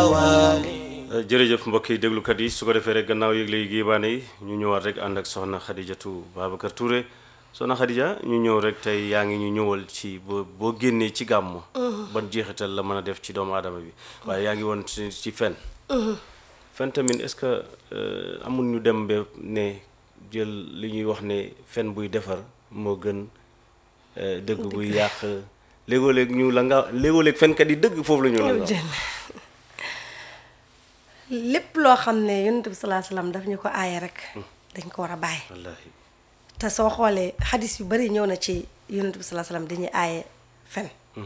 الأواني jërëjëf mbokk yi déglukat yi su ko defee rek gannaaw yëgle yi giibaane yi ñu ñëwaat rek ànd ak soxna Xadijatu Babacar Touré soxna Xadija ñu ñëw rek tey yaa ngi ñu ñëwal ci boo boo génnee ci gàmmu ban jeexital la mën a def ci doomu aadama bi waaye yaa ngi woon ci ci fen fen tamit est-ce que euh, amul ñu dem ba ne jël li ñuy wax ne fen buy defar moo gën euh, dëgg buy yàq léegoo-léeg ñu la nga léegoo-léeg fenkat yi dëgg foofu la ñu la nga lépp loo xam ne yonent bi salaa salaam daf ñu ko aaye rek dañ ko war a bàyyi wallaahi te soo xoolee xadis yu bari ñëw na ci yonent bi salaa salaam dañuy aaye fen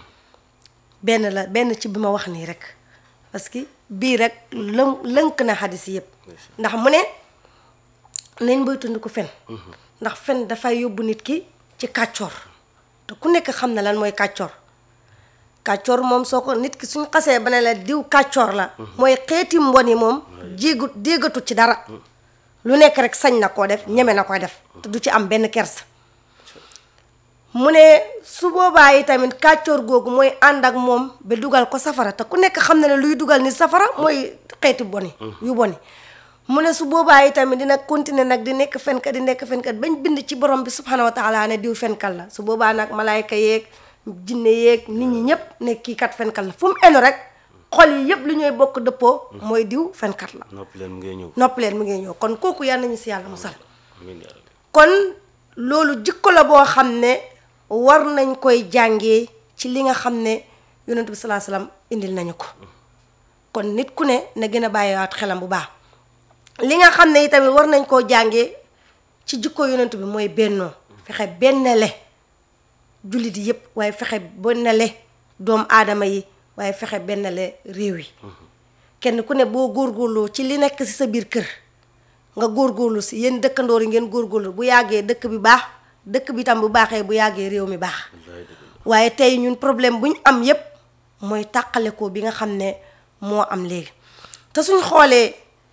benn la benn ci bi ma wax nii rek parce que bii rek lën lënk na xadis yëpp ndax mu ne nañ boy tund ko fen ndax fen dafay yóbbu nit ki ci kàccoor te ku nekk xam na lan mooy kàccoor kàccoor moom soo ko nit ki suñ xasee ba ne la diw kàccoor la mooy xeeti mbon yi moom jéegu déggatu ci dara lu nekk rek sañ na koo def ñeme na koy def te du ci am benn kersa mu ne su boobaa yi tamit kàccoor googu mooy ànd ak moom ba dugal ko safara te ku nekk xam na ne luy dugal ni safara mooy xeeti boni yu boni mu ne su boobaa yi tamit dina continuer nag di nekk fenkat di nekk fenkat bañ bind ci borom bi subhanahu wa taala ne diw fenkat la su boobaa nag malaayka yeeg jinne yeeg nit ñi ñëpp ne kii kat fenkat la fu mu enu rek xol yi yëpp lu ñooy bokk dëppoo mooy diw fenkat la noppi leen mu ngay ñëw nopp leen mu ngi ñëw kon kooku yal nañu si yàlla musal amiin yaa rabbi kon loolu jikko la boo xam ne war nañ koy jàngee ci li nga xam ne yonent bi salaa salaam indil nañu ko kon nit ku ne na gën a bàyyiwaat xelam bu baax li nga xam ne itamit war nañ koo jàngee ci jikko yonent bi mooy bennoo fexe bennale jullit yi yépp waaye fexe bennale doomu aadama yi waaye fexe bennale réew yi kenn ku ne boo góorgóorloo ci li nekk ci sa biir kër nga góorgóorlu si yéen dëkkandoor yi ngeen góorgóorlu bu yàggee dëkk bi baax dëkk bi tam bu baaxee bu yàggee réew mi baax waaye tey ñun problème bu ñu am yépp mooy tàqale ko bi nga xam ne moo am léegi te suñ xoolee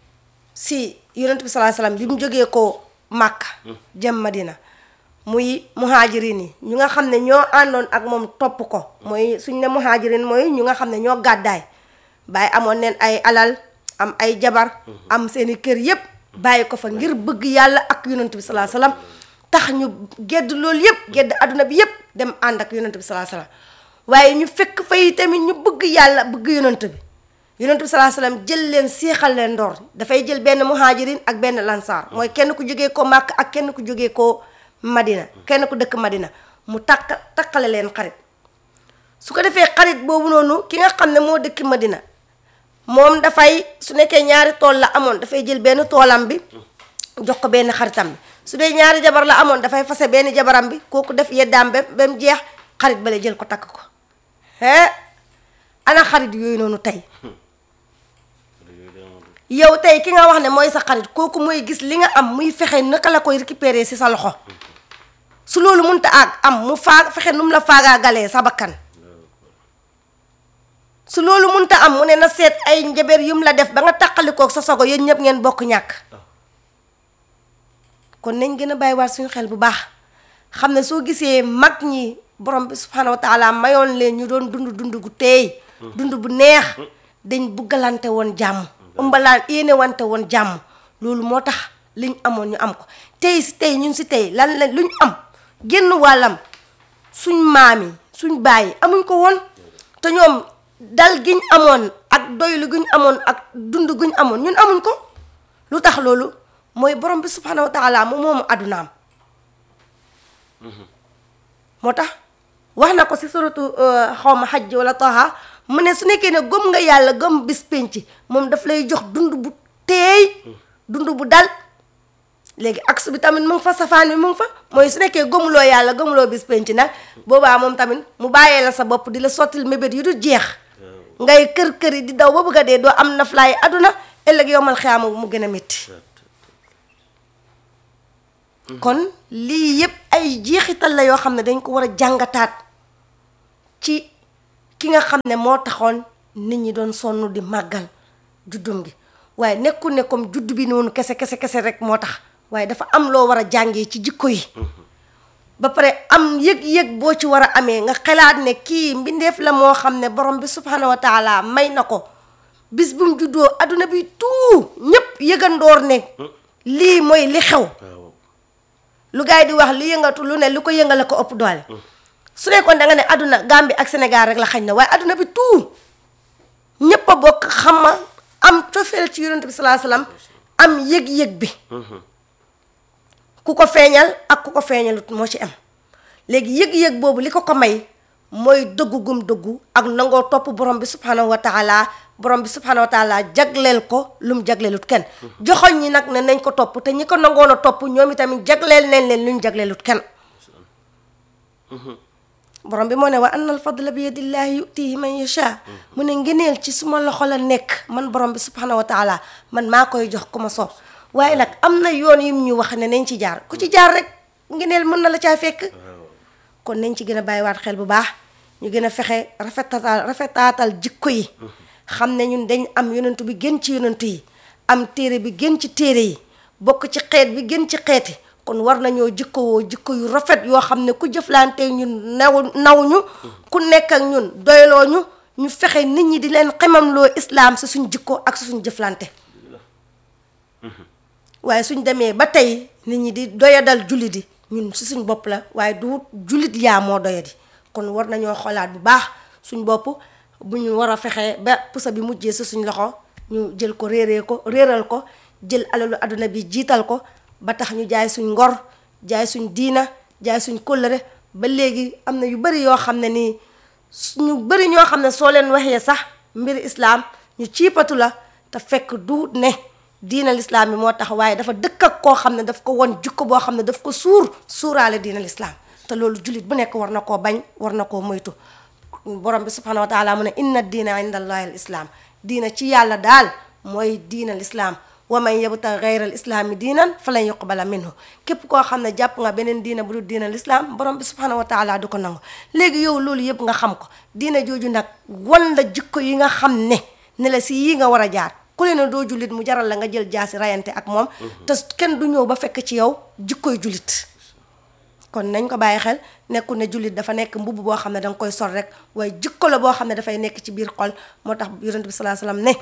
si yonent bi salaa salaam bi mu jógee ko Màkka jëm Madina muy muhaajirin yi ñu nga xam ne ñoo àndoon ak moom topp ko mooy suñ ne muhaajirin mooy ñu nga xam ne ñoo gàddaay bàyyi amoon neen ay alal am ay jabar am seeni kër yépp bàyyi ko fa ngir bëgg yàlla ak yonent bi salaa salaam tax ñu gedd loolu yépp gedd adduna bi yépp dem ànd ak yonent bi salaa salaam waaye ñu fekk fay tamit ñu bëgg yàlla bëgg yonent bi yonent bi salaa salaam jël leen seexal leen ndoor dafay jël benn muhaajirin ak benn lansaar mooy kenn ku jógee ko màkk ak kenn ku jógee ko madina kenn ku dëkk madina mu takk takkale leen xarit su ko defee xarit boobu noonu ki nga xam ne moo dëkk madina moom dafay su nekkee ñaari tool la amoon dafay jël benn toolam bi jox ko benn xaritam bi su dee ñaari jabar la amoon dafay fase benn jabaram bi kooku def yeddaam ba ba mu jeex xarit bale jël ko takk ko he ana xarit yooyu noonu tey yow tey ki nga wax ne mooy sa xarit kooku mooy gis li nga am muy fexe naka la koy récupérer ci sa loxo su loolu mënta àgg am mu faa fexe nu mu la faagaagalee sa bakkan su loolu mënta am mu ne na seet ay njaber yum la def ba nga taqalikoog sa sogo yéen ñëpp ngeen bokk ñàkk kon nañ gën a bàyyiwaat suñu xel bu baax xam ne soo gisee mag ñi borom bi subhanahu wa taala mayoon leen ñu doon dund dund gu teey dund bu neex dañ buggalante woon jàmm umbalaan yéene wante woon jàmm loolu moo tax liñ amoon ñu am ko tey si tey ñun si tey lan la luñ am génn wàllam suñ maam yi suñ bàyyi amuñ ko woon te ñoom dal giñ amoon ak doylu guñ amoon ak dund guñ amoon ñun amuñ ko lu tax loolu mooy borom bi subhanahu wa taala moom moomu addunaam moo tax wax na ko si suratu xaw ma xajj wala taha mu ne su nekkee ne gëm nga yàlla gëm bis penc moom daf lay jox dund bu teey dund bu dal léegi aks bi tamit mu ngi fa safaan bi mu ngi fa mooy su nekkee gëmuloo yàlla gëmuloo bis penc nag boobaa moom tamit mu bàyyee la sa bopp di la sottil mébét yu du jeex ngay kër kër yi di daw ba bëgg a dee doo am naflaay aduna ëllëg yowmal xiyaama bu mu gën a métti kon lii yépp ay jeexital la yoo xam ne dañ ko war a jàngataat ci ki nga xam ne moo taxoon nit ñi doon sonn di màggal juddum gi waaye nekkul ne comme judd bi noonu kese kese kese rek moo tax waaye dafa am loo war a jàngee ci jikko yi ba pare am yëg-yëg boo ci war a amee nga xalaat ne kii mbindeef la moo xam ne borom bi subhanahu wa taala may na ko bis bu mu juddoo adduna bi tout ñëpp yëgandoor ne lii mooy li xew waaw lu gars yi di wax lu yëngatu lu ne lu ko yëngale ko ëpp doole su nekkoon da nga ne adduna Gambie ak Sénégal rek la xañ na waaye adduna bi tout ñëpp a bokk xama am cofeel ci yonent bi salaa salaam am yëg-yëg bi ku ko feeñal ak ku ko feeñalut moo ci am léegi yëg-yëg boobu li ko ko may mooy dëggu gum dëggu ak nangoo topp borom bi subhanahu wa taala borom bi subhanahu wa taala jagleel ko lu mu jagleelut kenn joxoñ ñi nag ne nañ ko topp te ñi ko nangoon a topp ñoom itamit jagleel nañ leen lu ñu jagleelut kenn borom bi moo ne wa anna al fadla bi yadillahi yutihi man yasha mu ne ngeneel ci suma loxo la nekk man borom bi subhanahu wa taala man maa koy jox ku ma soob waaye nag am na yoon yim ñu wax ne nañ ci jaar ku ci jaar rek ngeneel mën na la caa fekk kon nañ ci gën a bàyyiwaat xel bu baax ñu gën a fexe rafetatal rafetaatal jikko yi xam ne ñun dañ am yonentu bi gën ci yonentu yi am téere bi gën ci téere yi bokk ci xeet bi gën ci xeeti kon war nañoo jikkowoo jikko yu rafet yoo xam ne ku jëflante ñun naw naw ñu ku nekk ak ñun doyloo ñu ñu fexe nit ñi di leen xemamloo islaam si suñ jikko ak si suñ jëflante waaye suñ demee ba tey nit ñi di doyadal jullit yi ñun si suñ bopp la waaye du jullit yaa moo doyadi kon war nañoo xoolaat bu baax suñ bopp bu ñu war a fexe ba pusa bi mujjee si suñ loxo ñu jël ko réeree ko réeral ko jël alalu àdduna bi jiital ko ba tax ñu jaay suñ ngor jaay suñ diina jaay suñ kóllëre ba léegi am na yu bari yoo xam ne nii ñu bari ñoo xam ne soo leen waxee sax mbir islaam ñu ciipatu la te fekk du ne diina lislaam bi moo tax waaye dafa dëkk ak koo xam ne daf ko won jukko boo xam ne daf ko suur suuraale diina lislaam te loolu jullit bu nekk war na koo bañ war na koo moytu borom bi subhanahu wa taala mu ne inna diina inda allahi al islaam diina ci yàlla daal mooy diina lislaam wa man yabta gayra al islaami diinan falan yuqbala minhu képp koo xam ne jàpp nga beneen diina bu dul diina lislaam borom bi subhanahu wa taala du ko nangu léegi yow loolu yëpp nga xam ko diina jooju nag wan la jikko yi nga xam ne ne la si yii nga war a jaar ku leen doo jullit mu jaral la nga jël jaasi rayante ak moom te kenn du ñëw ba fekk ci yow jikkoy jullit kon nañ ko bàyyi xel nekkul ne jullit dafa nekk mbubb boo xam ne danga koy sol rek waaye jikko la boo xam ne dafay nekk ci biir xol moo tax yonent bi salaa salaam ne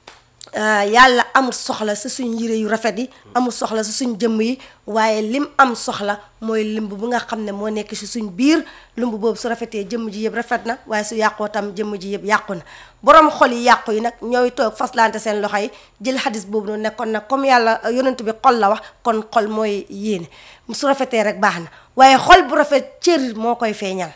yàlla amul soxla si suñ yére yu rafet yi amul soxla si suñ jëmm yi waaye lim am soxla mooy limb bu nga xam ne moo nekk si suñ biir limb boobu su rafetee jëmm ji yëpp rafet na waaye su yàqoo tam jëmm ji yëpp yàqu na borom xol yi yàqu yi nag ñooy toog faslante seen loxo yi jël xadis boobu noonu nekkoon nag comme yàlla yonent bi xol la wax kon xol mooy yéene su rafetee rek baax na waaye xol bu rafet cër moo koy feeñal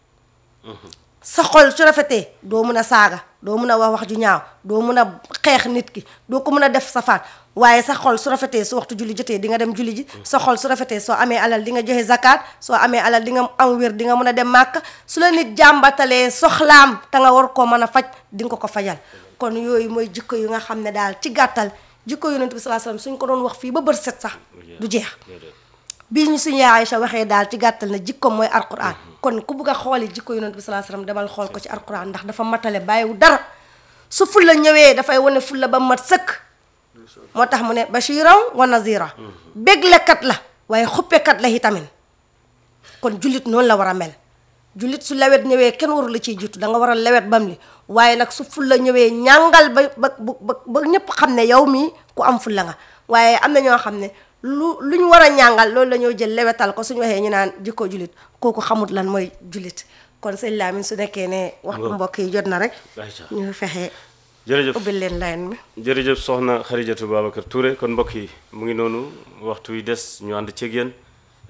sa xol su rafetee doo mun a saaga doo mun a wax wax ju ñaaw doo mun a xeex nit ki doo ko mun a def safaan waaye sa xol su rafetee su waxtu julli jotee di nga dem julli ji sa xol su rafetee soo amee alal di nga joxe zakat soo amee alal di nga am wér di nga mun a dem màkk su la nit jàmbatalee soxlaam te nga war koo mën a faj di nga ko ko fajal kon yooyu mooy jikko yu nga xam ne daal ci gàttal jikko yonent bi sallallahu alayhi wasallam suñ ko doon wax fii ba bër set sax du jeex bii ñu suñu yaay Aïcha waxee daal ci gàttal na jikko mooy alquran kon ku bugg a xooli jikko yonent bi sallallahu alayhi wasallam demal xool ko ci alquran ndax dafa matale bàyyiwu dara su fulla ñëwee dafay wane fulla ba mat sëkk moo tax mu ne bashiran wa nazira béglekat la waaye xuppekat la itamit kon jullit noonu la war a mel jullit su lewet ñëwee kenn waru la ciy jiitu da nga war a lewet bam li waaye nag su fulla ñëwee ñàngal ba ba ba ba ñëpp xam ne yow mii ku am fulla nga waaye am na ñoo xam ne lu lu ñu war a ñàngal loolu la ñoo jël lewetal ko suñu waxee ñu naan jikko jullit kooku xamut lan mooy jullit kon sëñ Lamine su nekkee ne waxtu mbokk yi jot na rek ñu fexe jërëjëf ubbil leen line bi jërëjëf soxna Xarijatu Babacar Touré kon mbokk yi mu ngi noonu waxtu wi des ñu ànd ceeg yéen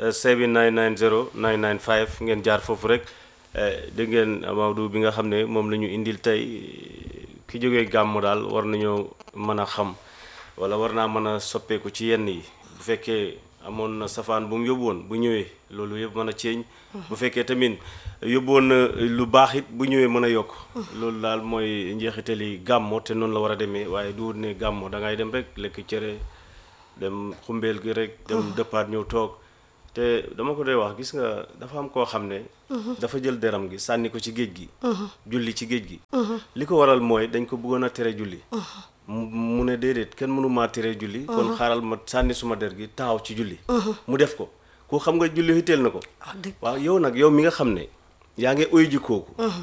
7990 995 ngeen jaar foofu rek dégg ngeen Maodo bi nga xam ne moom la ñu indil tey ki jógee gàmmu daal war nañoo mën a xam wala war naa mën a soppeeku ci yenn yi bu fekkee amoon na safaan bu mu yóbbu woon bu ñëwee loolu yëpp mën a ceeñ bu fekkee tamit yóbbu woon na lu baax it bu ñëwee mën a yokk loolu daal mooy njeexitali gàmmo te noonu la war a demee waaye du wut ne gàmmo da ngay dem rek lekk cere dem xumbeel gi rek dem dëppaat ñëw toog te dama ko dee wax gis nga dafa am koo xam ne dafa jël deram gi sànni ko ci géej gi julli ci géej gi li ko waral mooy dañ ko bëggoon a tere julli mu ne déedéet kenn mënu maa tere julli kon xaaral ma sànni suma der gi taxaw ci julli mu def ko ku xam nga julli xitteel na ko waaw yow nag yow mi nga xam ne yaa ngi oy ji kooku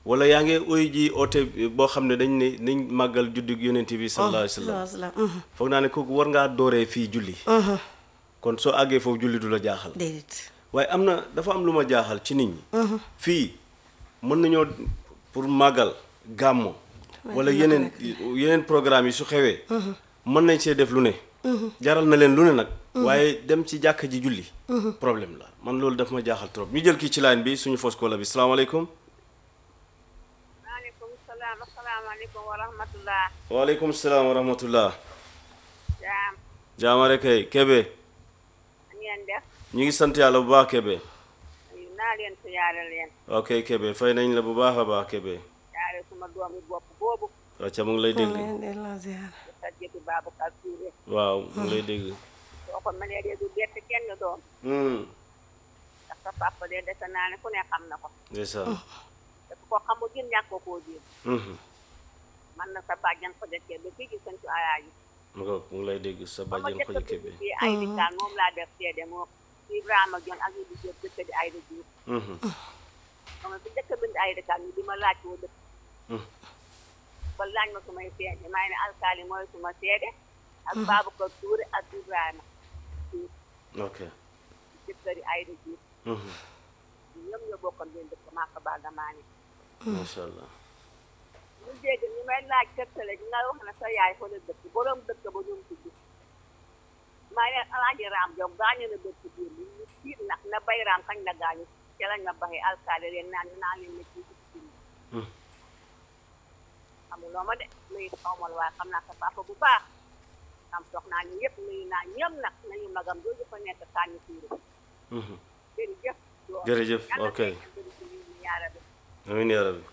wala yaa ngi oy ji oote boo xam ne dañ ne nañ màggal juddug yonent bi sallallahu alayhi wa sallam salaam mhm. foog naa ne kooku war ngaa dooree fii julli kon soo àggee foofu julli du la jaaxal déedéet waaye am na dafa am lu ma jaaxal ci nit ñi fii mën nañoo pour màggal gàmmo wala yeneen yeneen programme yi su xewee mën nañ see def lu ne jaral na leen lu ne nag waaye dem ci jàkka ji julli problème la man loolu daf ma jaaxal trop ñu jël kii ci line bi suñu fos kola bi salaamaaleykum maaleykum salaam asalaamaaleykum wa rahmatullah waaleykum salaam wa rahmatullah jaam jaamare kay Kebe ngeen def ñu ngi sant yàlla bu baax Kebe nuyu naa leen siyaare leen ok Kebe fay nañ la bu baax a baax Kebe siyaare suma doomi bopp boobu wacca mu ngi lay dégg leen delloo ziar di sajjati Babacar Touré waaw mu ngi lay dégg soo ko mënee dee du bett kenn doom Hmm, ndax sa papa de dese naa ne ku ne xam na ko ndeysaan te ku ko xamul gën ñàkk ko koo jéem Mhm. man na sa bàjjan ko dëkkee ba fii ci santu alaaji mu ko mu ngi lay dégg sa ba ma bàjjen jëkk ko a Kebe bind fii ay dikkaan moom laa def seede moo Ibrahima Jon ak Ibu Diop dëkk di ay Diouf Mhm. ba ma fi njëkk a bind ay dikkaan ñu di ma laaj koo dëkk Mhm. ba laaj ma sumay seede maa ngi ne alkaali mooy suma seede ak Babacar Touré ak Ibrahima Diouf ok jëkkëri Ayda Diouf Mhm. ñoom ñoo bokkoon benn dëkk maa ko baal damaa ne macha allah ñu dégg ñu may laaj tegtale ñu nga wax ne sa yaay fa la dëkk borom dëkk ba ñoom tudd maa ngi leen alaaji raam jom gaañu na dëkk biir bi ñu tiit nag na bay raam kañ la gaañu ca lañ ma baxee alkaali leen naan naa leen ne ci ci Mhm. xamuloo ma de nuyu xawmal waaye xam naa sa papa bu baax am soxnaa ñu yëpp nuyu naa ñoom nag nañu magam jooju fa nekk sànni tuuru Mhm. jërëjëf loolu Jërëjëf, yàlla ok. na ngeen bëri ci lii ñu yaara bi amiin yaa rabbi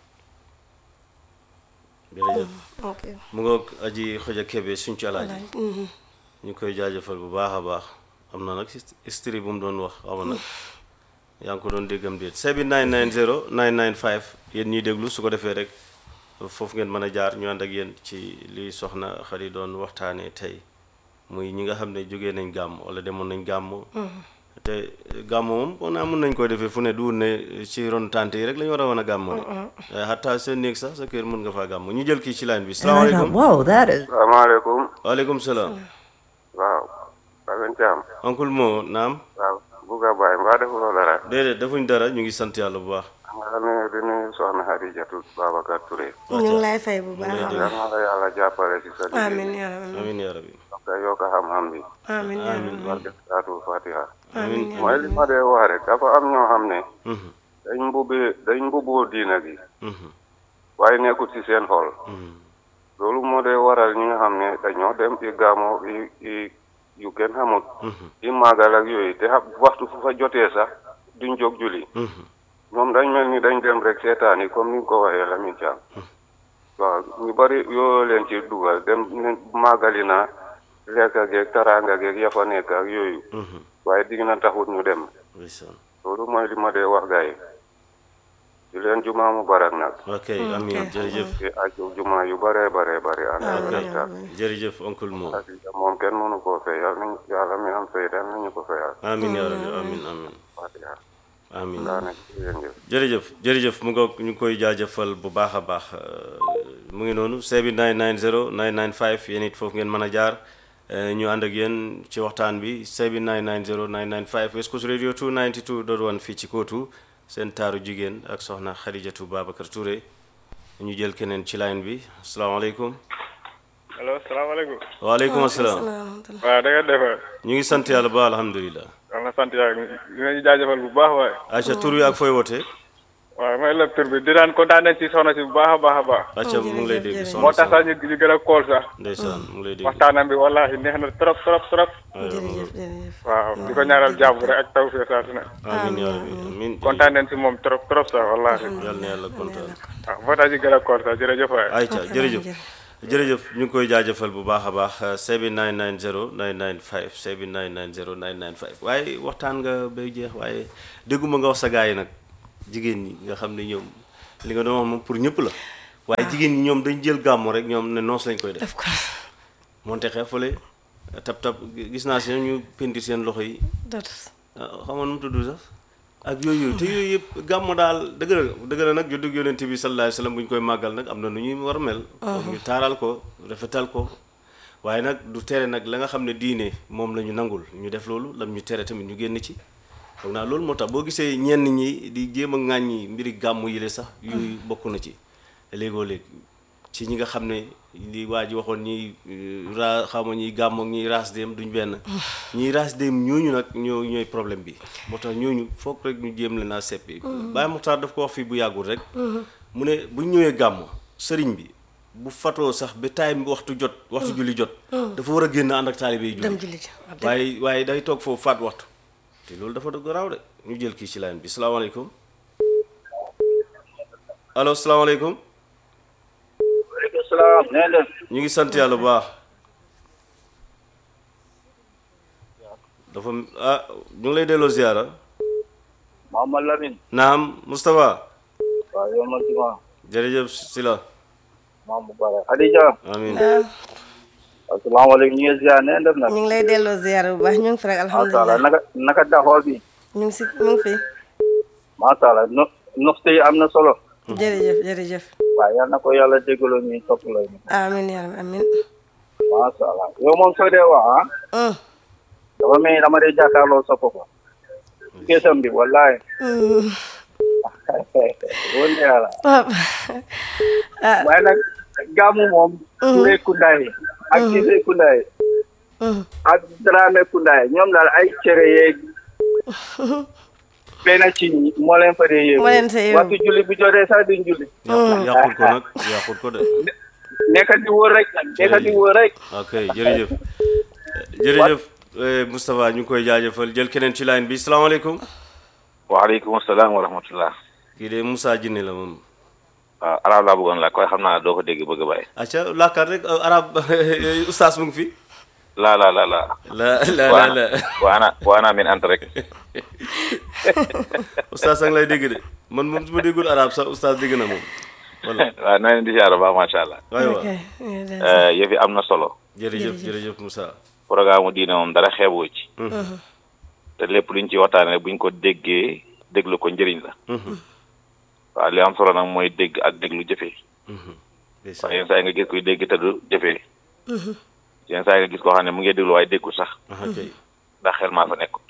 jërëjëf ok mu ngoog aji xoja Kebe suñ ci alaaji Mhm. ñu koy jaajëfal bu baax a baax am na nag history bu mu doon wax xaw ma nag yaa ngi ko doon déggam déet sebi 990 995 yéen ñuy déglu su ko defee rek foofu ngeen mën a jaar ñu ànd ak yéen ci li soxna xari doon waxtaanee tey muy ñi nga xam ne jógee nañ gàmm wala demoon nañ gàmm te gàmm moom on naa mën nañ koy defee fu ne du ne ci ron tante yi rek la ñu war a wan a gàmm de xataa seen néeg sax sa kër mën nga faa gàmm ñu jël kii ci line bi And I thought, salaamaaleykum whoa, that is. salaamaaleykum waaleykum salaam waaw Baben Thiam oncle moo naam waaw Bouga Baye mbaa defuloo dara déedéet defuñ dara ñu ngi sant yàlla bu baax nga nuyu di nuyu soxna Xadijatu Babacar Touré ñu ngi lay fay bu baax a yal baax na la yàlla jàppale ci sa liggéey amiin yaa rabbi amiin yaa rabbi nga yokk xam-xam bi amiin yaa rabbi barke saatu Fatiha amiin yaa mooy li ma dee wax rek dafa am ñoo xam ne Mhm, dañ mbubbee dañ mbubboo diina gi mhm, waaye nekkul ci seen xol mhm. loolu moo dee waral ñi nga xam ne dañoo dem ci gàmmo yi yi yu kenn xamut yi màggal ak yooyu te xam waxtu fu fa jotee sax duñ jóg julli Mhm. moom dañ mel ni dañ dem rek seetaan yi comme ni nga ko waxee Lamine Thiam waaw ñu bari yoo leen ci dugal dem ne màggali na lekk geeg taraanga geeg ya fa nekk ak yooyu Mhm. waaye digg na taxut ñu dem ndeysaan loolu mooy li ma dee wax gars yi di leen jumaa mu barak nag ok amiin jërëjëf te aju jumaa yu bare bare bare ànd ak ok waxtaan jërëjëf oncle moo ak moom kenn mënu koo fay yàlla nañ yàlla mi am fay yàlla nañu ko fayal amiin yaa rabbi amiin amiin Fatiha amiin daa nekk yéen jëf jërëjëf jërëjëf mu ngoog ñu ngi koy jaajëfal bu baax a baax euh, mu ngi noonu seebi 990 995 yéen it foofu ngeen mën a jaar euh, ñu ànd ak yéen ci waxtaan bi seebi 990 995 West Coast Radio 292.1 fii ci Kootu seen taaru jigéen ak soxna Xadijatu Babacar Touré ñu jël keneen ci line bi asalaamaaleykum allo salaamaaleykum. waaleykum asalaam waaw da nga defar. ñu ngi sant yàlla ba alhamdulilah wax na sant yàlla dinañu jaajëfal bu baax waaye. Aïcha tur wi ak fooy wootee waaw may lëb tur bi di daan kontaan nañ ci soxna si bu baax a baax a baax. Aïcha mu ngi lay dégg jërëjëf, soxna moo tax Sa sax ñu ñu gën a kool sax. ndeysaan mu ngi lay dégg waxtaanam bi wallaahi neex na trop trop trop. jërëjëf jërëjëf waaw di ko ñaanal jàmm rek ak taw fii saa su ne. amiin yaa rabbi amiin kontaan nañ ci moom trop trop sax wallaahi. yàlla na yàlla kontaan waaw moo tax ñu gën a kool sax jërëjëf waay. Aïcha jërëjëf jërëjëf ñu ngi koy jaajëfal bu baax a baax sebi 990 995 sebi 990 995 waaye waxtaan nga bay jeex waaye dégguma nga wax sa gars yi nag jigéen ñi nga xam ne ñoom li nga doon wax moom pour ñëpp la waaye jigéen ñi ñoom dañ jël gàmmu rek ñoom ne noos lañ koy def def ko monte xeefale tab tab gis naa si ñu penti seen loxo yi dot ah, xam nga nu mu tudd sax ak yooyu te yooyu yëpp gàmmu daal dëgg la dëgg la nag juddug yonent bi sallallahu alayhi wasallam bu ñu koy màggal nag am na nu ñuy war a mel foog ñu taaral ko rafetal ko waaye nag du tere nag la nga xam ne diine moom la ñu nangul ñu def loolu lam ñu tere tamit ñu génn ci foog naa loolu moo tax boo gisee ñenn ñi di jéem a ŋàññi mbiri gàmmu yi le sax yooyu bokk na ci léegoo léeg ci ñi nga xam ne li waa ji waxoon ñiy ra xawma ñiy gàmm ak ñiy raas dem duñ benn ñiy raas dem ñooñu nag ñoo ñooy problème bi moo tax ñooñu foog rek ñu jéem leen a seppi Baye Muxtaar daf ko wax fii bu yàggul rek mu ne buñ ñëwee gàmm sëriñ bi bu fatoo sax ba time bi waxtu jot waxtu julli jot dafa war a génn ànd ak taalibe yi dem julli julli ji ab dëgg. waaye waaye day toog foofu faat waxtu te loolu dafa dëgg raaw de ñu jël kii ci line bi salaamaaleykum allo salaamaaleykum waaleykum salaam nee leen ñu ngi sant yàlla bu baax dafa ah ñu ngi lay delloo ziara Mouhamad Lamine naam Moustapha waaw yow ma juma jërëjëf Sila maam bu bare Khadija amin asalaamaaleykum ñu ngi ziar nee def nag ñu ngi lay delloo ziar bu baax ñu ngi fi rek macha allah alhamdulilah naka naka daxoo bi ñu ngi si ñu ngi fi macha allah no noxte yi am na solo jërëjëf jërëjëf waaw yal na ko yàlla déggaloo ñuy topp la ñu amin yaa rabbi amin macha allah yow moom soo dee wax ah Mm. dafa mel ni dama dee jàkkaarloo sa papa kesam bi wallahi Mm. woon na yàlla Papa. ah waaye nag gàmmu moom Touré Kundaay ak Cissé Kundaay mm. ak Dramé Kundaay ñoom daal ay cere yeeg benn ci ñi moo leen fa dee yéegu Moo leen fa yéegu. waxtu julli bu jotee sax duñ julli yàqul ko nag yàqul ko de nekk di wóor rek nekk di wóor rek ok jërëjëf jërëjëf eh, Moustapha ñu ngi koy jaajëfal jël keneen ci line bi salaamaaleykum waaleykum salaam wa rahmatullah kii de Moussa Jinne la moom waaw arab laa bëggoon la koy xam naa doo ko dégg bëgg a bàyyi acca làkkaat rek eh, arab oustaz mu ngi fi laa laa laa laa la la la waana la waana waana min ant rek oustaz a ngi lay dégg de man moom su ma déggul arab sax oustaz dégg na moom voilà waaw na leen di siyaar baax macha allah waay ok waaw Eh, yëf yi am na solo jërëjëf jërëjëf Moussa programme mu diine moom dara xeeboo ci te lépp luñ ci waxtaane rek buñ ko déggee déglu ko njëriñ la waaw li am solo nag mooy dégg ak déglu jëfee ndeysaan. waaye yenn saa yi nga gis kuy dégg te du jëfee yenn saa yi nga gis koo xam ne mu ngi déglu waaye déggul sax aha kay ndax xel maa fa nekkut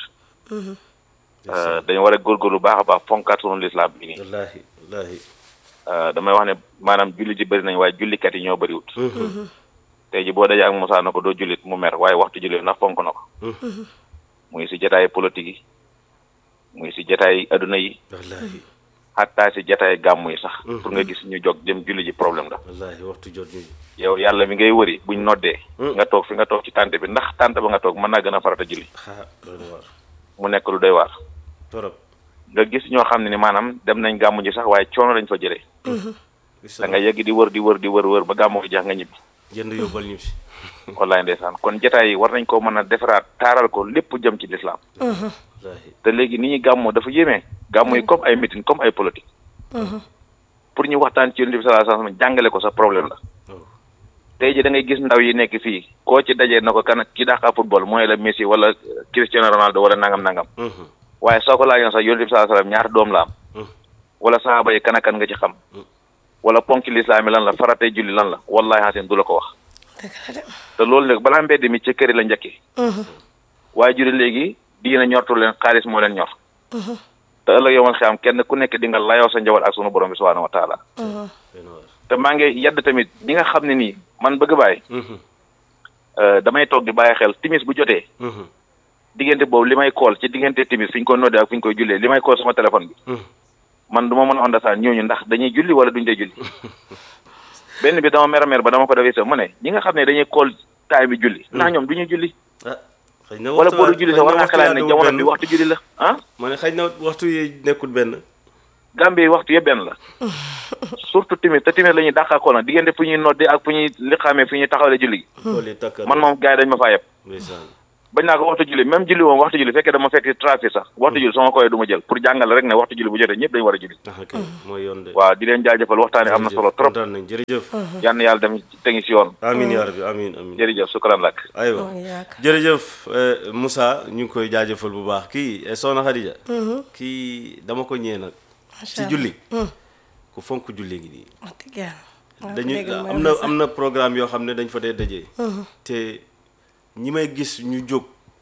Eh, dañu war a góorgóorlu baax a baax fonkaat sunu lislaam bi nii wallaahi wallaahi Uh, damay wax ne maanaam julli ji bëri nañ waaye jullikat yi ñoo bëriwut tey ji boo dajee ak Moussa na ko doo jullit mu mer waaye waxtu julli ndax fonk na ko muy si jataay politique yi muy si jataay adduna yi wallaahi xattaa si jataay gàmmu yi sax pour nga gis ñu jog dem julli ji problème la wallaahi waxtu jot ñu yow yàlla mi ngay wëri buñ noddee nga toog fi nga toog ci tànt bi ndax tànt ba nga toog mën naa gën a farata julli xaa doy na waar mu nekk lu doy waar torop nga gis ñoo xam ne ni maanaam dem nañ gàmmu ji sax waaye coono lañ fa jëlee da nga yegg di wër di wër di wër wër ba gàmmu gi jeex nga ñibbi jënd yóbbal ñu si wallaay ndeysaan kon jataay yi war nañ ko mën a defaraat taaral ko lépp jëm ci lislaam wallaahi te léegi ni ñuy gàmmoo dafa yéeme gàmmu yi comme ay meeting comme ay politique pour ñu waxtaan ci yonent bi sallallahu alayhi wasallam jàngale ko sa problème la waaw tey ji da ngay gis ndaw yi nekk fii koo ci dajee na ko kan ki dàqa football mooy la Messi wala Cristiano Ronaldo wala nangam nangam waaye soo ko laajoon sax yonent bi sallallahu alayhi wasallam ñaata doom la am wala sahaaba yi kan ak kan nga ci xam wala ponki lislaam yi lan la faratee julli lan la wallahi hasin du la ko wax dëgg la de te loolu léegi balaa mbedd mi ci kër yi la njëkkee waaye juri léegi diina ñortu leen xaalis moo leen ñor te ëllëg yow man xam kenn ku nekk di nga layoo sa njaboot ak sunu borom bi subhanahu wa taala doy na waar te maa ngi yedd tamit ñi nga xam ne nii man bëgg bàyyi damay toog di bàyyi xel timis bu jotee diggante boobu li may kool ci diggante timis fi ñu koy noddee ak fi ñu koy jullee li may kool sama téléphone bi man du ma mën a understand ñooñu ndax dañuy julli wala duñ dee julli benn bi dama mer a mer ba dama ko defee sa mu ne ñi nga xam ne dañuy kool taay bi julli ndax ñoom duñu julli ah xëy na wala waxtu boo du julli sax war nga xalaat ne yaa jamono benn. bi waxtu julli la ah ma ne xëy na waxtu yi nekkul benn Gambie waxtu yëpp benn la surtout timis te timis la ñuy dàqaakoo nag diggante fu ñuy noddee ak fu ñuy liqaamee fu ñuy taxawale julli gi loolu yi takk man moom gars yi dañ ma faa yeb ndeysaan bañ naa ko waxtu julli même julli moom waxtu julli fekkee dama fekk trafic sax waxtu julli sama koy du ma jël pour jàngale rek ne waxtu julli bu jotee ñëpp dañu war a julli ah ok mooy yoon de waaw di leen jaajëfal waxtaane am na solo trop kontaan nañ jërëjëf yal na yàlla dem tegi si yoon amin yaa rabbi amin amin jërëjëf sukran lak aywa Oh, yaakaar. jërëjëf eh, Moussa ñu ngi koy jaajëfal bu baax kii eh, Soxna Khadija kii dama ko ñee nag ci Allah. julli ku fonk julli ngi nii wax dëgg yàlla. wax dañu dëgg mooy am na sax. am na programme yoo xam ne dañ fa dee dajee te ñi may gis ñu jóg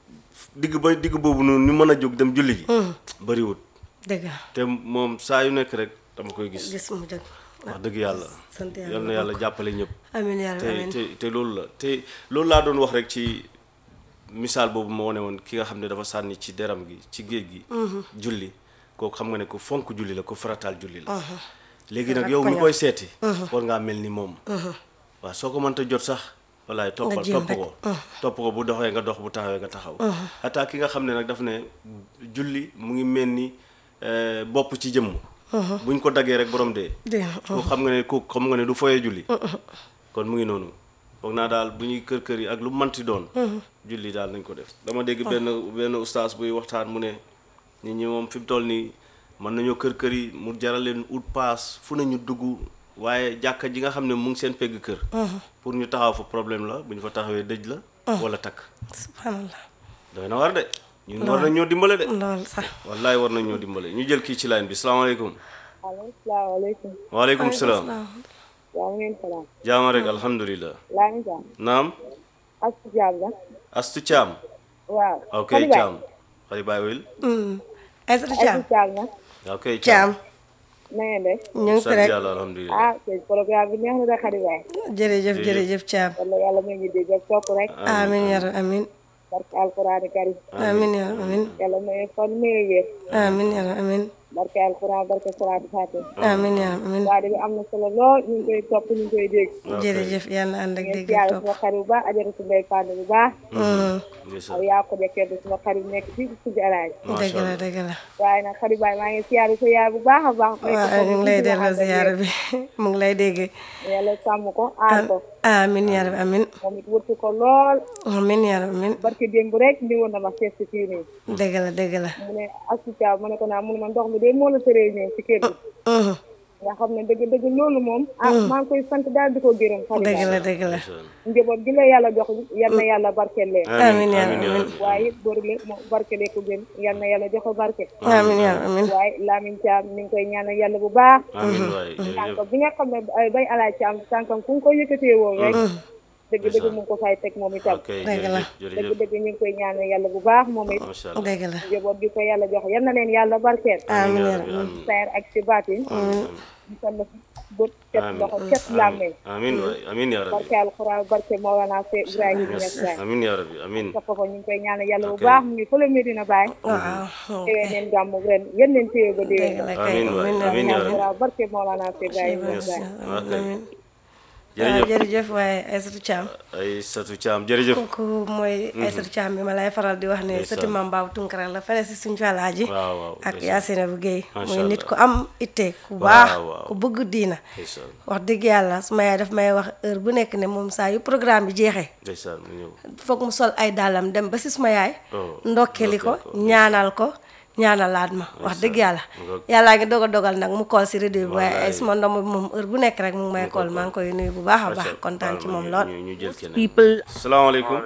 digg ba digg boobu noonu ñu mën a jóg dem julli ji bariwut dëgg la te moom saa yu nekk rek dama koy gis gis mu jóg. wax dëgg yàlla sant yàlla yal na yàlla jàppale ñëpp amiin yaa rabbi te amiin. te te loolu la te loolu laa doon wax rek ci misaal boobu ma wane woon ki nga xam ne dafa sànni ci deram gi ci géej gi julli kooku xam nga ne ku fonk julli la ku farataal julli la léegi nag yow mi koy seeti war ngaa mel ni moom waaw soo ko mënta jot sax wallaay toppal jéem topp rek. ko topp ko bu doxee nga dox bu taxawee nga taxaw ataa ki nga xam ne nag daf ne julli mu ngi mel ni eh, bopp ci jëmm buñ ko daggee rek borom dee dégg nga. kooku xam nga ne kooku xam nga ne du foyee julli kon mu ngi noonu foog naa daal bu ñuy kër kër yi ak lu manti doon julli daal nañ ko def dama dégg benn benn ustaas buy waxtaan mu ne nit ñi moom fi mu toll nii mën nañoo kër kër yi mu jaral leen ut paas fu nañu dugg waaye jàkka ji nga xam ne mu ngi seen pegg kër pour ñu taxaw fa problème la bu ñu fa taxawee dëj la wala takk subhanallah doy na war de ñun war nañ ñoo dimbale de loolu sax. wallaay war nañ ñoo dimbale ñu jël kii ci line bi salaamaaleykum allo salaamaaleykum waaleykum salaam yaa ngi leen salaam jaama rek alhamdulilah laa ngi jàmm naam astu jaam la astu caam waaw ok Xadi Baay. caam xari baay wil Aïssatou Thiam astu jaam la ok Thiam na ngeen def ñu ngi fi sant rek yàlla alhamdulilah ah seen programme bi neex na da Xadi Baay jërëjëf jërëjëf Thiam wala yàlla may ngi dégg ak topp rek amiin yaa rabbi amiin barke alquraan karim amiin yaa rabbi amiin yàlla may fan may wér amiin yaa rabbi amiin barke alquraan barke salaatu faatih amiin yaa rabbi amiin waa bi am na solo lool ñu ngi koy topp ñu ngi koy dégg jërëjëf yàlla ànd ak ngeen dégg siyaare ak topp suma xarit bu baax ajaratu ndey Fane bu baax ndeysaan aw yaa ko dekkee ba suma xarit nekk fii ci suñu alaaj dëgg la dëgg la waaye nag xarit baay maa ngi siyaare sa yaay bu baax a baax waaw ñu ngi lay delloo ziyaara bi mu ngi lay dégg yàlla sàmm ko aar ko amiin yaa rabbi amiin moom it wërtu ko lool amiin yaa rabbi amiin barke démb rek ndi woon na ma seet si fii nii dëgg la dëgg la mu ne asutaaw ma ne ko naa mu ne ma ndox mi de moo la tëree ñëw ci kër gi nga xam ne dëgg dëgg loolu moom ah maa ngi koy sant daal di ko gërëm xarit dëgg baay la dëgg la njaboot gi la yàlla jox yal na yàlla barkeel leen amiin yaa amiin rabbi yaa amiin rabbi waaye it góor le mo barkele ko gën yal na yàlla jox ko barke amiin yaa rabbi amiin waaye Lamine Thiam mi ngi koy ñaanal yàlla bu baax amiin waay jërëjëf tànk bi nga xam ne ay bay alaaj Thiam tànkam fu nga ko yëkkatee woon rek dëgg dëgg mu ngi ko fay teg moom itam ok Dëgg la. jërëjëf dëgg jërëjëf dëgg ñu ngi koy ñaanal yàlla bu baax moom it macha allah dëgg la njaboot gi ko yàlla jox yal na leen yàlla barkeel amiin yaa yaa rabbi rabbi amiin sayar ak si baatin ñu sant bët set loxo set làmmeñ amiin waay amiin yaa rabbi barke alxuraan barke Mawlana Seex Ibrahima Ñas Baay amiin yaa rabbi amiin sa papa ñu ngi koy ñaanal yàlla bu Ok. baax mu ngi fële Medina Baay waaw teewee neen gàmmu ren yéen leen téye ba dëgg déwén la kay amiin waay amiin amiin yaa rabbi alxuraan barke Mawlana Seex Ibrahima Ñas Yes. Baay ok amiin waaw jërëjëf jërëjëf waaye Aïssatou Thiam ay satu caam jërëjëf kooku mooy Aïssatou Thiam bi ma lay faral di wax ne Ndeysaan. sëti Maam Baabu Tunkara la fene si suñu falaaji waaw waaw ak ndeysaan. Yacine bu Guèye Macha muy nit Allah. ku am itte ku Waaw, baax waaw. ku bëgg diina ndeysaan wax dëgg yàlla su ma yaay daf may wax heure bu nekk ne moom saa yu programme bi jeexee ndeysaan mu ñëw foog mu sol ay dàllam dem ba si suma yaay Oh, ndokkeli ko ndokkeel ko. ñaanal ko ñaanalaat ma wax dëgg yàlla Ngoog. yàllaa ngi doog a dogal nag mu kool si rajo bi waaye ay Wallaay. suma ndomb bi moom heure bu nekk rek mu ngi may kool maa ngi koy nuyu bu baax a baax kontaan ci moom lool ñu ñu jël keneen people salaamaaleykum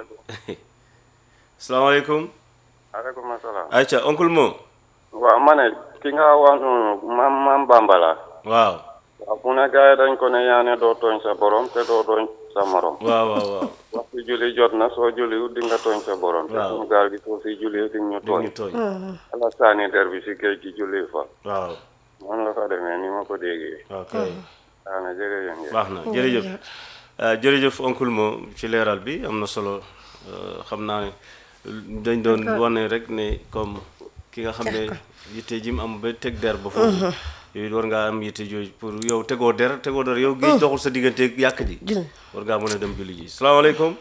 salaamaaleykum aleykum asalaam ayca oncle Mo waaw ma ne ki nga wax noonu maam maam bambala waaw waaw mu ne gars yi dañ ko ne yaa ne doo tooñ sa borom te doo tooñ sa morom waaw waaw waaw waxtu julli jot na soo julliwut di nga tooñ sa borom te Waaw. suñu gaal gi soo fi julli di ñu di ñu tooñ tooñ ala saani der bi si géej gi julli fa waaw noonu la fa demee ni ma ko déggee ok daana jërëjëf ngeen baax na jërëjëf ah, jërëjëf oncle Mo ci leeral bi am na solo euh, xam naa ne dañ doon wane rek ne comme ki nga xam ne yitte ji mu am ba teg der ba foofu yooyu war ngaa am yitte jooju pour yow tegoo der tegoo der yow géej doxul sa diggante ak yàq ji jul war ngaa mën a dem julli ji salaamaaleykum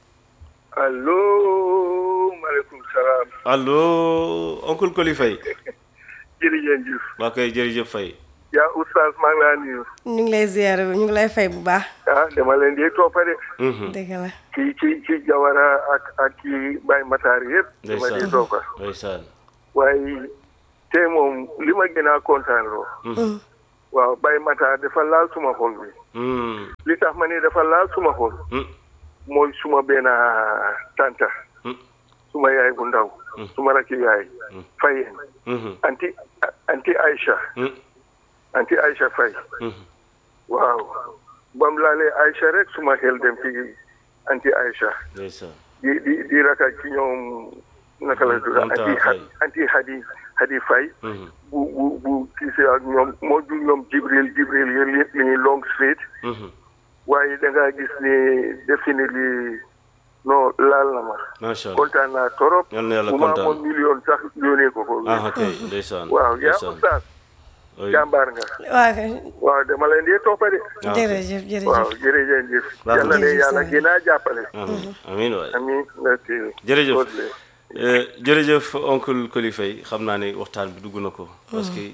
allo maaleykum salaam allo oncle Koli Faye jërëjëf Diouf waa kay jërëjëf Faye yaa oustaz maa ngi laa nuyu ñu ngi lay ziar ñu ngi lay fay bu baax ah dama leen di toppade dëgg la ci ci ci Jawara ak ak ci Baye Matar yëpp dama di ndeysaan toppa ndeysaan waaye tey moom li ma gën a kontaan loo waaw Baye Matar dafa laal suma xol bi Mm, li tax ma ne dafa laal suma xol mm, mooy suma benn tanta mm, suma yaay bu ndaw suma rakki yaay Fayeen mhm, anti anti Aïcha mm, anti Aïcha Faye mhm. waaw bam laalee Aïcha rek suma xel dem ci anti Aïcha ndeysaan di di di raka ci ñoom naka la tudd Anta anti Faye. anti Hadi Hadi Faye Mhm, bu bu bu kiise ak ñoom moo ju ñoom Jibril Jibril yéen li li ñuy long street mhm. waaye da ngaa gis ni definitely non laal na ma macha allah kontaan naa torop Yal na yàlla bu ma kontaan. amoon million sax yónnee ko ko ah kay ndeysaan waaw yaa ndeysaan. oustaz Oui. jàmbaar nga waaw kay waaw dama leen di toppa de Ah, jërëjëf waaw jërëjëf jërëjëf Baax na. yàlla ne Jërëjëf yàlla Sall. gën a jàppale amiin amiin waay amiin merci jërëjëf God bless. Eh, jërëjëf oncle Coly Faye xam naa ne waxtaan bi dugg na ko parce que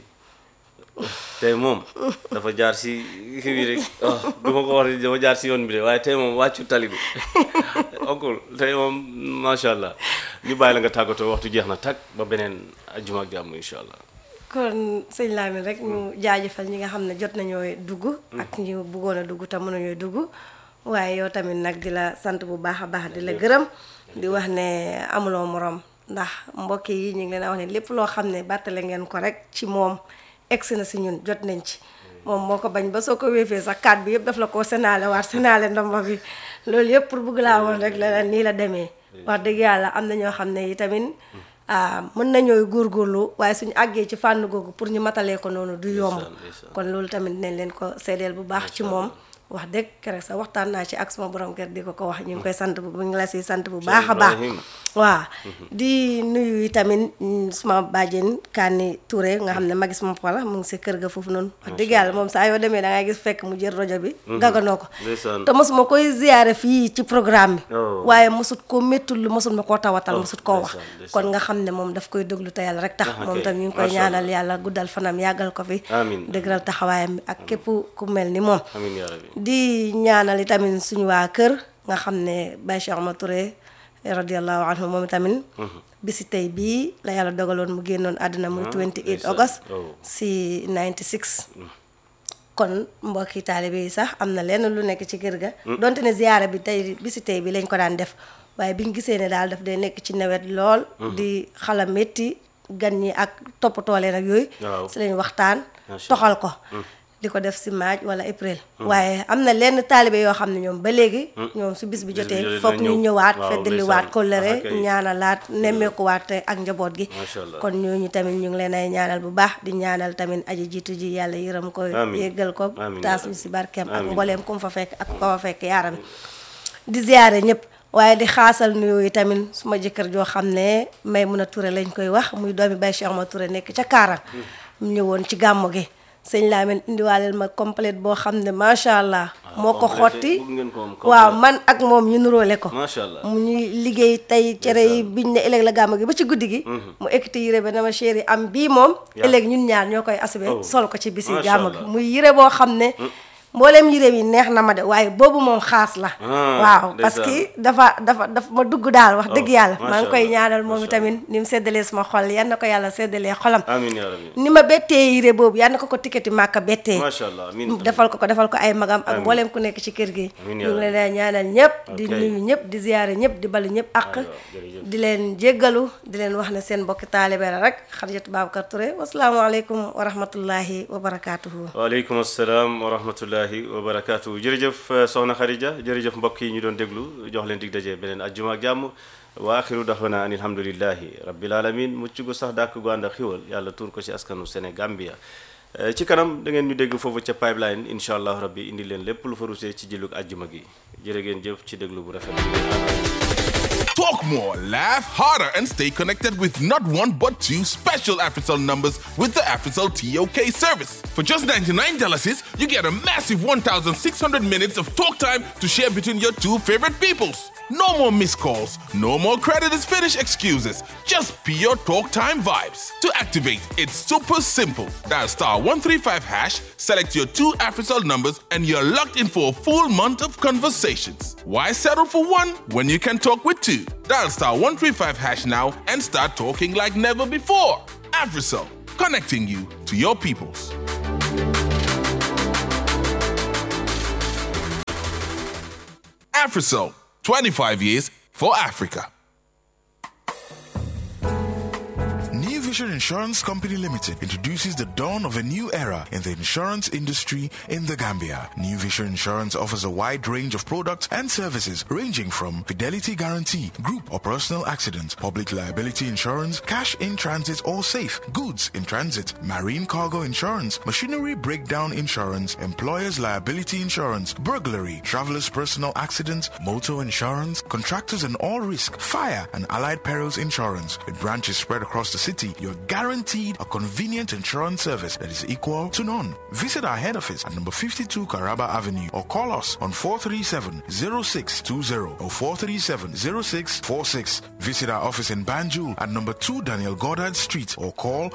tey moom dafa jaar si kii bi rek ah du ma ko wax ne dafa jaar si yoon bi de waaye tey moom wàccu tali bi oncle tey moom macha allah ñu bàyyi la nga tàggatoo waxtu jeex na tag ba beneen ajjuma ak jàmm incha allah kon sëñ Lamine rek ñu jaajëfal ñi nga xam ne jot nañoo dugg ak ñu bëggoon a dugg te mënuñoo dugg waaye yow tamit nag di la sant bu baax a baax di la gërëm di wax ne amuloo morom ndax mbokk yi ñu ngi leen a wax ne lépp loo xam ne bàttale ngeen ko rek ci moom egsi na si ñun jot nañ ci moom moo ko bañ ba soo ko wéefee sax kaat bi yëpp daf la ko sénaale waat sénaale ndomba bi loolu yëpp pour bëgg laa woon rek la la nii la demee wax dëgg yàlla am na ñoo xam ne yi tamit ah mën nañooy góorgóorlu waaye suñu àggee ci fànn googu pour ñu matalee ko noonu du yomb ndeysaan. kon loolu tamit dinañ leen ko seedeel bu baax ci moom wax dëgg keroog sax waxtaan naa ci ak suma borom kër di ko ko wax ñu ngi koy sant bu ñu ngi la si sant bu baax a baax Ibrahim. waaw di nuyu tamit mm, suma bàjjen Kani Touré nga xam ne magi suma papa mu ngi si kër ga foofu noonu wax dëgg yàlla moom saa yoo demee da ngay gis fekk mu jël rajo bi gaganoo ko ndeysaan te mosuma koy ziyaare fii ci programme bi Oh. waaye mosut ko méttul lu mosut ma koo tawatal Oh, mosut koo wax ndeysaan, ndeysaan. kon nga xam ne moom daf koy déglu te yàlla rek tax Ah, moom ok. tam ñu ngi koy Masha ñaanal yàlla guddal fanam yàggal ko fi Amiin. dëgëral taxawaayam bi ak képp ku mel ni moom amiin yaa rabbi di ñaanal itamit suñu waa kër nga xam ne Baye Cheikh Ahmad Touré radiallahu anhu moom itamit bisi tey bii la yàlla dogaloon mu génnoon àddina muy 28 ndeysaan. august Oh. si 96 kon mbokki taalibe yi sax am na lenn lu nekk ci kër ga donte ne ziyaara bi tey bisi tey bi lañ ko daan def waaye biñ gisee ne daal daf day nekk ci nawet lool di xala métti gan ñi ak toppatoo leen ak yooyu Waaw. si lañ waxtaan Macha toxal ko di ko def si maaj wala april waaye am na lenn taalibe yoo xam ne ñoom ba léegi ñoom su bis bi Bis bi jotee jotee foog dina ñu ñëw. ñëwaat Waaw, feddaliwaat ndeysaan. kóllëre Ah, kay. ñaanalaat nemmeekuwaat ak njaboot gi Macha Allah. kon ñooñu tamit ñu ngi leen ay ñaanal bu baax di ñaanal tamit aji jiitu ji yàlla yërëm ko Amiin. yéggal ko Amiin, taas yaa ñu si barkeem ak Amiin. mbooleem ku mu fa fekk ak ku ko fa fekk yaaram di ziyaare ñëpp waaye di xaasal nuyoo yi tamit suma jëkkër joo xam ne Maymuna Touré lañ koy wax muy doomi Baye Cheikh Ma Touré nekk ca Kaarang mu ñëwoon ci gàmmu gi sëñ Lamine indiwaaleel ma complète boo xam ne macha allah moo ko complété, xotti bëgg ngeen ko am waaw complété. man ak moom ñu nuróole ko macha allah mu ñuy liggéey tey cere yi biñ ne ëllëg la gàmmu gi ba ci guddi gi mu ekkati yére ba dama chéri am bii moom Yaa. ëllëg ñun ñaar ñoo koy asube Oh. sol ko ci bisi Masha gàmmu gi Allah. muy yére boo xam ne mbooleem yére yi neex na ma de waaye boobu moom xaas la Ah, waaw parce ndeysaan. que dafa dafa dafa ma dugg daal wax dëgg Oh, yàlla Masha maa ngi koy Allah, ñaanal moom Masha itamit ni mu seddalee suma xol yan na ko yàlla seddalee xolam amiin yaa rabbi ni ma bettee yére boobu yan na ko ko tikkati màkka bettee macha allah amiin defal ko ko defal ko ay magam ak Amiin. mboolem ku nekk ci kër gi Amiin ñu yaa ngi rabbi. leen di ñaanal ñëpp di Ok. nuyu ñëpp di ziyaare ñëpp di balu ñëpp ak Aywa, jërëjëf. di leen jéggalu di leen wax ne seen mbokki taalibe la rek Xadijatu Babacar Touré wasalaamaaleykum wa rahmatullahi wa barakaatuhu waaleykum asalaam wa rahmatullahi wa barakaatu jërëjëf eh, soxna Khadija jërëjëf mbokk yi ñu doon déglu jox leen dig daje beneen ajjuma ak jàmm wa axiru daxwana an alhamdulillahi rabbil alamin mucc gu sax dàkk gu ànd ak xiwal yàlla tuur ko ci askanu Sénégambia Eh, ci kanam da ngeen ñu dégg foofu ca pipeline incha allah rabbi indi leen lépp lu fa rusee ci jëlug ajjuma gi jërë ngeen jëf ci déglu bu rafet bi ngeen àndal. Talk more, laugh harder, and stay connected with not one but two special AfriCell numbers with the AfriCell TOK service. For just $99, you get a massive 1,600 minutes of talk time to share between your two favorite peoples. No more missed calls, no more credit is finished excuses, just pure talk time vibes. To activate, it's super simple. Dial star 135 hash, select your two AfriCell numbers, and you're locked in for a full month of conversations. Why settle for one when you can talk with two? Dial star 135 hash now and start talking like never before. AfriCell, connecting you to your peoples. AfriCell, 25 years for Africa. New Vision Insurance Company Limited introduces the dawn of a new era in the insurance industry in the Gambia. New Vision Insurance offers a wide range of products and services ranging from fidelity guarantee, group or personal accident, public liability insurance, cash in transit or safe, goods in transit, marine cargo insurance, machinery breakdown insurance, employer's liability insurance, burglary, traveler's personal accident, motor insurance, contractors and all risk, fire and allied perils insurance. With branches spread across the city, you're guaranteed a convenient insurance service that is equal to none. Visit our head office at number 52 Caraba Avenue or call us on 437-0620 or 437-0646. Visit our office in Banjul at number 2 Daniel Goddard Street or call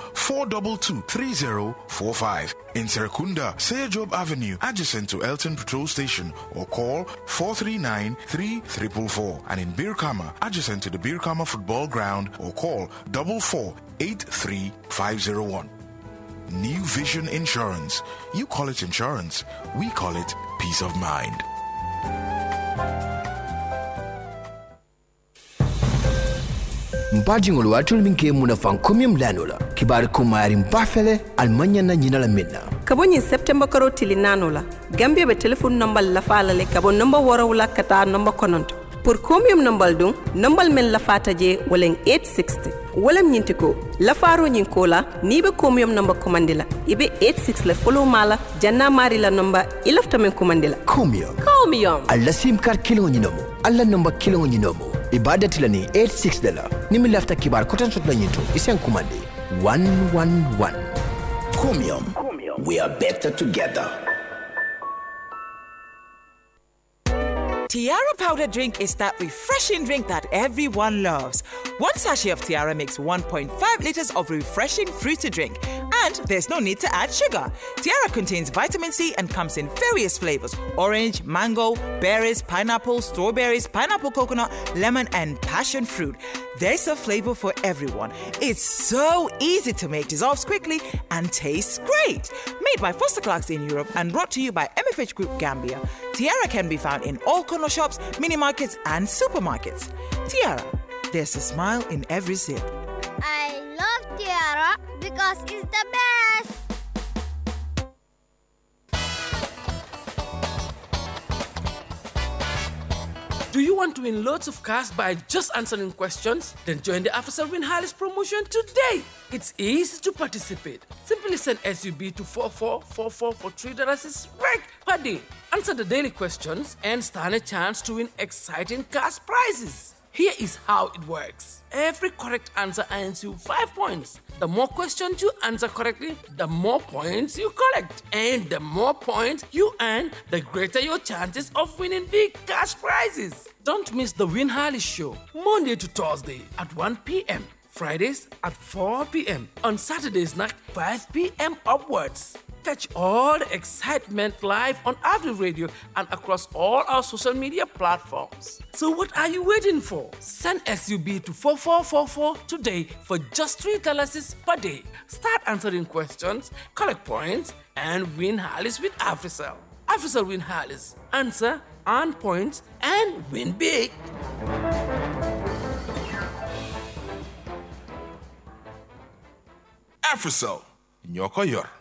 422-3045. In Serekunda, Seyajob Avenue, adjacent to Elton Patrol Station or call 439-3444. And in Birkama, adjacent to the Birkama Football Ground or call 4483501. New Vision Insurance. You call it insurance, we call it peace of mind. mpajiŋol waatul min ke muna fan komiyum lanola kibari kumayari mbafele almanya na ñinala minna kabo ñiŋ septemba karo tili naano la gambia be telefon nombal lafa la le kabo nomba worow la ka taa nomba kononto pour combien nombal dun nombal men lafata je walen 860 walam ñinti ko lafaro ñin ko la ni be combien nomba commandi la ibe 86 la follow mala janna mari la nomba ilafta men commandi la komiyum combien alla sim kar kiliŋo ñinomo alla nomba kiliŋo ñinomo ibadati la ni 86 de la ni mi lafta kibar koten sot la ñinto isen kumandi 111 Comium. We are better together. Tiara powder drink is that refreshing drink that everyone loves. One sachet of Tiara makes 1.5 liters of refreshing fruity drink, and there's no need to add sugar. Tiara contains vitamin C and comes in various flavors orange, mango, berries, pineapple, strawberries, pineapple coconut, lemon, and passion fruit. There's a flavor for everyone. It's so easy to make, dissolves quickly, and tastes great. Made by Foster Clarks in Europe and brought to you by MFH Group Gambia, Tiara can be found in all corner shops, mini markets, and supermarkets. Tiara, there's a smile in every sip. I love Tiara because it's the best. Do you want to win loads of cash by just answering questions? Then join the AfriCell Win Harris promotion today. It's easy to participate. Simply send SUB to 4444 for $3 is right per day. Answer the daily questions and stand a chance to win exciting cash prizes. Here is how it works. Every correct answer earns you 5 points. The more questions you answer correctly, the more points you collect. And the more points you earn, the greater your chances of winning big cash prizes. Don't miss the Win Harley Show, Monday to Thursday at 1 p.m. Fridays at 4 p.m. On Saturdays night 5 p.m. upwards. Catch all the excitement live on Avenue Radio and across all our social media platforms. So what are you waiting for? Send SUB to 4444 today for just $3 per day. Start answering questions, collect points, and win Harleys with AfriCell. AfriCell win Harleys. Answer, earn points, and win big. AfriCell, ñoo ko yor.